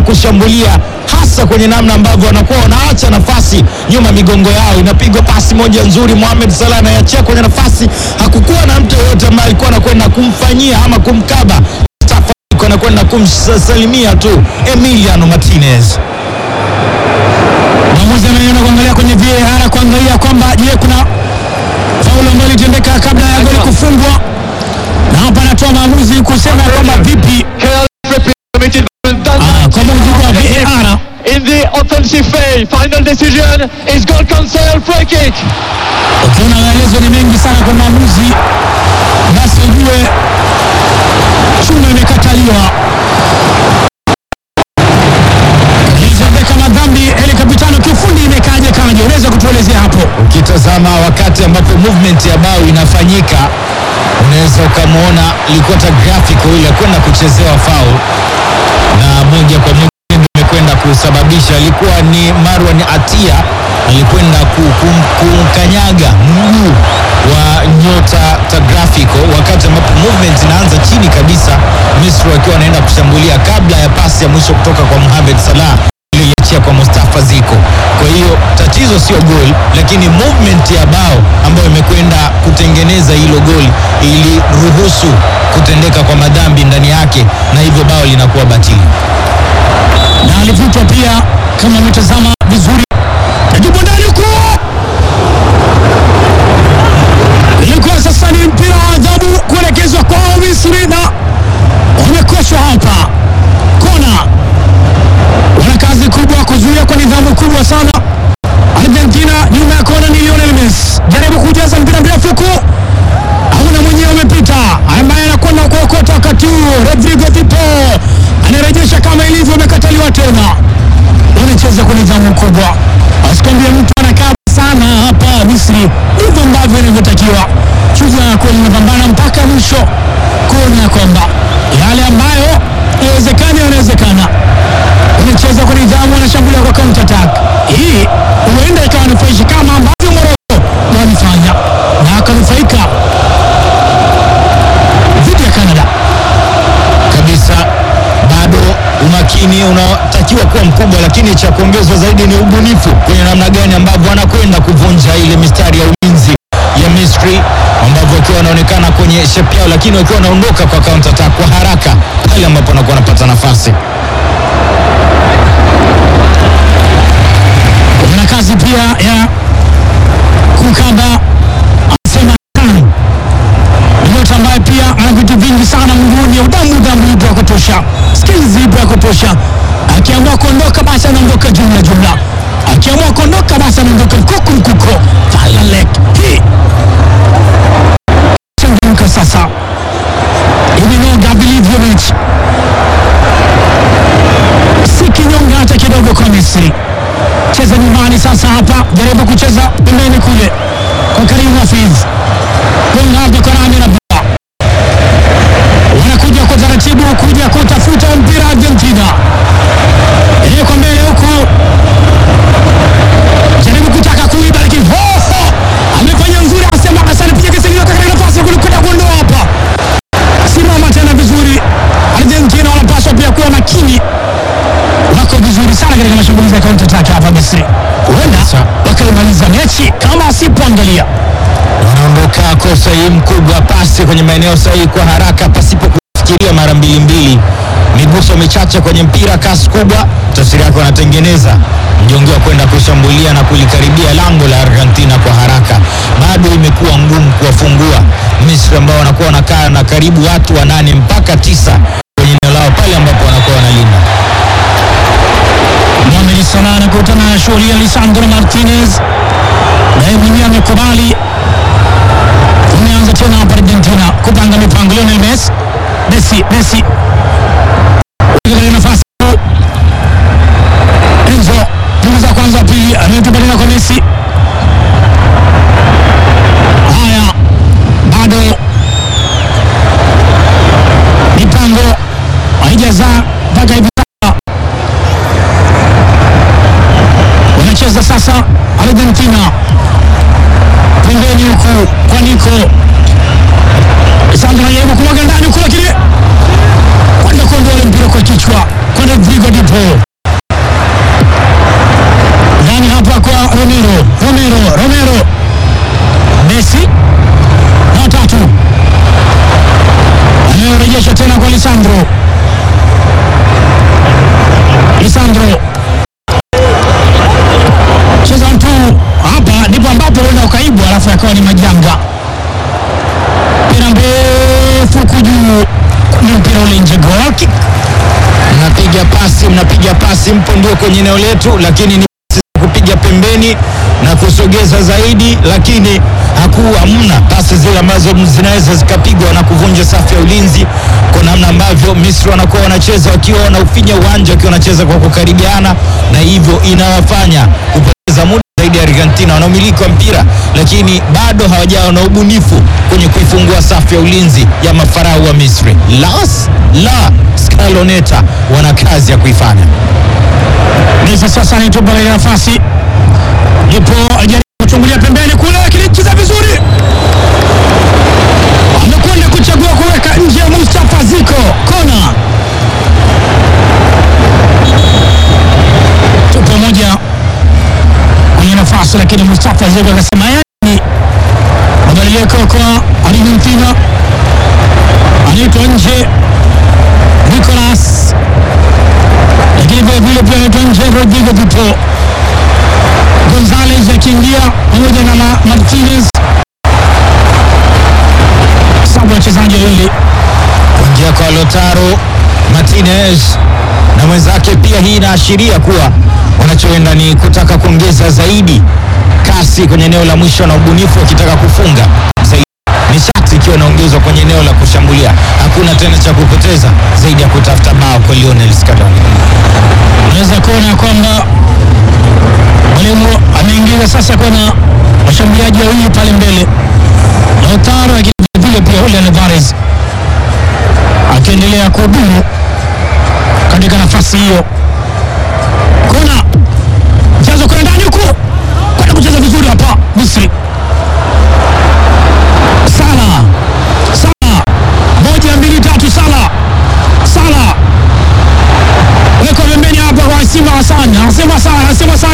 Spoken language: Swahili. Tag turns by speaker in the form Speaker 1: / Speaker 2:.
Speaker 1: kushambulia hasa kwenye namna ambavyo wanakuwa wanaacha nafasi nyuma migongo yao. Inapigwa pasi moja nzuri, Mohamed Salah anaiachia kwenye nafasi. Hakukuwa na mtu yeyote ambaye alikuwa anakwenda kumfanyia ama kumkaba Mustafa, alikuwa anakwenda kumsalimia tu Emiliano Martinez.
Speaker 2: Mwamuzi anaenda kuangalia kwenye VAR kuangalia kwamba je, kuna faulu ambayo ilitendeka kabla ya goli kufungwa, na hapa anatoa maamuzi kusema kwamba vipi Ah, kwa mujibu wa VAR
Speaker 3: in the offensive phase. Final decision is goal cancel free kick.
Speaker 2: ukiona maelezo ni mengi sana kwa maamuzi, basi ujue chuma imekataliwa. Ilitendeka madhambi Eli Kapitano, kiufundi imekaje kaje? Unaweza kutuelezea hapo?
Speaker 1: Ukitazama wakati ambapo movement ya bao inafanyika, unaweza ukamwona ilikuwa graphical ile kwenda kuchezewa foul na moja kwa moja ndio imekwenda kusababisha. Alikuwa ni Marwan Atia alikwenda ku- kum- kumkanyaga mguu wa nyota Tagliafico wakati ambapo movement inaanza chini kabisa, Misri wakiwa wanaenda kushambulia kabla ya pasi ya mwisho kutoka kwa Mohamed Salah iliyoiachia kwa Mustafa Ziko. Kwa hiyo tatizo sio goli, lakini movement ya bao ambayo imekwenda kutengeneza hilo goli iliruhusu kutendeka kwa madhambi ndani yake, na hivyo bao linakuwa batili.
Speaker 2: na alivutwa pia, kama umetazama vizuri, najibu ndani huko, ilikuwa sasa ni mpira wa adhabu kuelekezwa kwao Misri, na wamekoshwa hapa kona. Wana kazi kubwa kuzuia kwa nidhamu kubwa sana. Argentina nyuma ya kona ni Lionel Messi, jaribu kujaza mpira mrefu huko hauna mwenyewe umepita, ambaye anakwenda kuokota wakati huo. Rodrigo Pipo anarejesha kama ilivyo, amekataliwa tena. Wanacheza kwa nidhamu kubwa, asikwambia mtu anakaa sana hapa Misri. Ndivyo ambavyo inavyotakiwa. Shujaa kweli inapambana mpaka mwisho kuona ya kwamba yale ambayo yawezekana yanawezekana. Wanacheza kwa nidhamu, wanashambulia kwa counter attack. Hii huenda ikawa nufaishi kama ambavyo Morocco walifanya na akanufaika dhidi ya Canada.
Speaker 1: kabisa bado umakini unatakiwa kuwa mkubwa, lakini cha kuongezwa zaidi ni ubunifu kwenye namna gani ambavyo wanakwenda kuvunja ile mistari ya ulinzi ya Misri, ambavyo wakiwa wanaonekana kwenye shape yao, lakini wakiwa wanaondoka kwa counter attack kwa haraka pale ambapo wanakuwa wanapata nafasi.
Speaker 2: Kuna kazi pia ya kukaba asema Khan. Ni nyota ambaye pia ana vitu vingi sana mguuni, udamu udamu ipo ya kutosha, skills ipo ya kutosha. Akiamua kuondoka basi anaondoka jumla jumla, akiamua kuondoka basi anaondoka mkuku mkuko. Falalek hii changamka sasa, imenoga Vilivyovic si kinyonga hata kidogo kwa Misri cheza nyumbani sasa. Hapa jaribu kucheza pembeni kule kwa Karim Hafiz, gonga hapa kwa Rami na Bua, wanakuja kwa taratibu kuja kutafuta mpira Argentina, ile kwa mbele huku, jaribu kutaka kuiba, lakini hoho amefanya nzuri, asema Hassan piga kisingizio katika nafasi ya kulikwenda kuondoa hapa, simama tena vizuri. Argentina wanapaswa pia kuwa makini wako vizuri sana katika mashambulizi ya counter attack hapa Misri, huenda wakaimaliza mechi kama wasipoangalia.
Speaker 1: wanaondoka kwa usahihi mkubwa, pasi kwenye maeneo sahihi kwa haraka, pasipo kufikiria mara mbili mbili, miguso michache kwenye mpira, kasi kubwa. Tafsiri yake wanatengeneza mjongo wa kwenda kushambulia na kulikaribia lango la Argentina kwa haraka. Bado imekuwa ngumu kuwafungua Misri ambao wanakuwa wanakaa na karibu watu wanane mpaka tisa kwenye eneo lao pale ambapo wanakuwa wanalinda.
Speaker 2: Mohamed Salah anakutana na shughuli ya Lisandro Martinez, naye mwenyewe amekubali. Tumeanza tena hapa Argentina kupanga mipango. Lionel Messi, Messi, Messi katika nafasi Enzo, punguza kwanza, pili anayetupa tena kwa Messi. Haya, bado mipango haijazaa mpaka hivi sasa. Wanacheza sasa Argentina pembeni huku kwa Nico Sandro anajaribu kumwaga ndani huku, lakini kwenda kuondoa ule mpira Rodrigo Dipo ndani hapa kwa Romero, Romero, Romero, Messi na tatu anayorejesha tena kwa Lisandro, Lisandro cheza mtu hapa, ndipo ambapo huenda ukaibwa, alafu yakawa ni majanga. Mpira mrefu huku juu, ni mpira ule nje, goal kick.
Speaker 1: mnapiga pasi mnapiga pasi, mpo ndio kwenye eneo letu, lakini ni pasi za kupiga pembeni na kusogeza zaidi, lakini hakuwa hamna pasi zile ambazo zinaweza zikapigwa na kuvunja safu ya ulinzi, kwa namna ambavyo Misri wanakuwa wanacheza wakiwa wanaufinya uwanja, wakiwa wanacheza kwa kukaribiana, na hivyo inawafanya kupoteza muda zaidi ya Argentina wanaomiliki wa mpira lakini bado hawajawa na ubunifu kwenye kuifungua safu ya ulinzi ya mafarau wa Misri. Las la Scaloneta wana kazi ya kuifanya.
Speaker 2: Messi sasa anaitupa ile nafasi, ndipo ajaribu kuchungulia pembeni kule, lakini cheza vizuri, amekwenda kuchagua kuweka nje ya Mustafa Ziko, kona tupo moja kwenye nafasi, lakini Mustafa Ziko akasema yani mabadiliko kwa Argentina, anaitwa nje Nicolas lakini vile vile pia anaitwa nje Rodrigo Dipo, Gonzalez akiingia pamoja na Ma- Martinez, sabu wachezaji wawili
Speaker 1: Kuingia kwa Lotaro Martinez na mwenzake pia, hii inaashiria kuwa wanachoenda ni kutaka kuongeza zaidi kasi kwenye eneo la mwisho na ubunifu, wakitaka kufunga zaidi. Nishati ikiwa inaongezwa kwenye eneo la kushambulia, hakuna tena cha kupoteza zaidi ya kutafuta bao kwa Lionel Scaloni.
Speaker 2: unaweza kuona kwamba mwalimu ameingiza sasa kuna washambuliaji wawili pale mbele, Lautaro lakini vile vile pia Julian Alvarez akiendelea kuhudumu katika nafasi hiyo. Kona mchezo kwenda ndani huku, kwenda kucheza vizuri hapa Misri. Sala Sala, moja mbili tatu, Sala Sala wekwa pembeni hapa kwa Simba Hassan, anasema Sala, anasema Sala